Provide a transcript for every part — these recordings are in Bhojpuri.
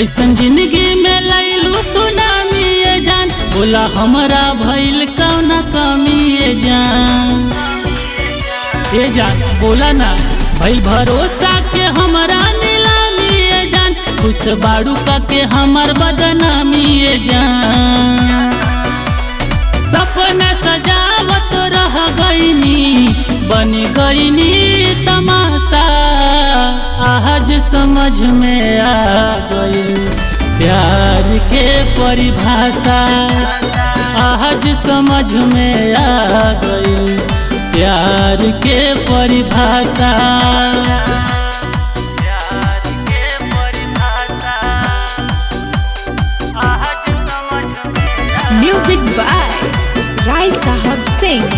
कैसन जिंदगी में लैलू सुनामी ये जान बोला हमरा भइल कौना कमी ये जान ये जान बोला ना भइल भरोसा के हमरा नीलामी ये जान खुश बाड़ू का के हमर बदनामी ये जान सपना सजावत रह गईनी बन गईनी तमाशा आज समझ में आ गई प्यार के परिभाषा आज समझ में आ गई प्यार के परिभाषा प्यार के परिभाषा आज समझ में आ Music by Rai Sahab Singh.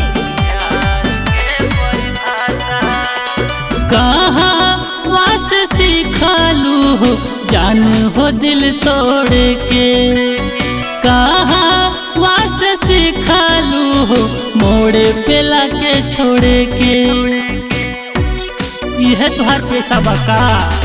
कहाँ वास सिखालू हो जान हो दिल तोड़ के कहाँ वास सिखालू हो मोड़े पे लाके छोड़े के यह तुहार पेशा बका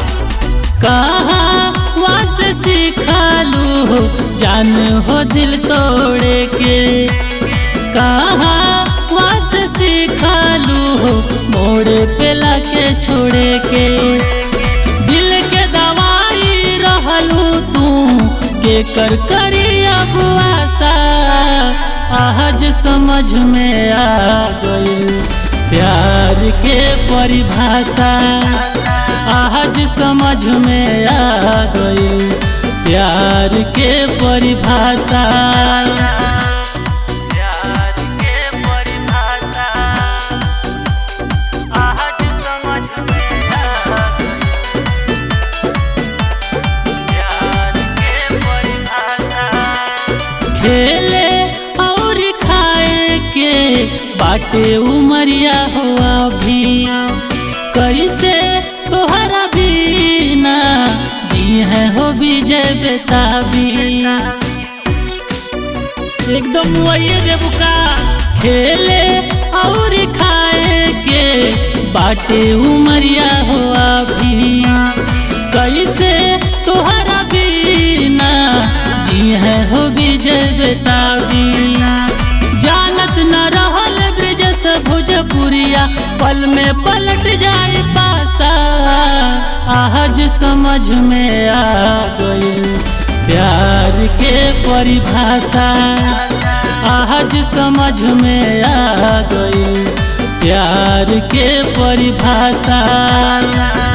कहाँ वास सिखालू हो जान हो दिल तोड़े के कहाँ वास सिखालू हो मोड़े पे लाके छोड़े के दिल के दवाई रहलू तू के कर करी अब आशा आज समझ में आ गई प्यार के परिभाषा आज समझ में आ गई प्यार के परिभाषा प्यार के परिभाषा आज समझ में आ गई प्यार के परिभाषा खेले और खाए के बाटे उमरिया हुआ भी कैसे तोहरा बीना जी है हो विजय बेताबी एकदम वही देवका खेले और खाए के बाटे उमरिया हुआ भी कैसे तोहरा बीना जी है हो विजय बेताबी जानत न रहल ब्रज से भोजपुरिया पल में पलट जाए पासा आज समझ में आ गई प्यार के परिभाषा आज समझ में आ गई प्यार के परिभाषा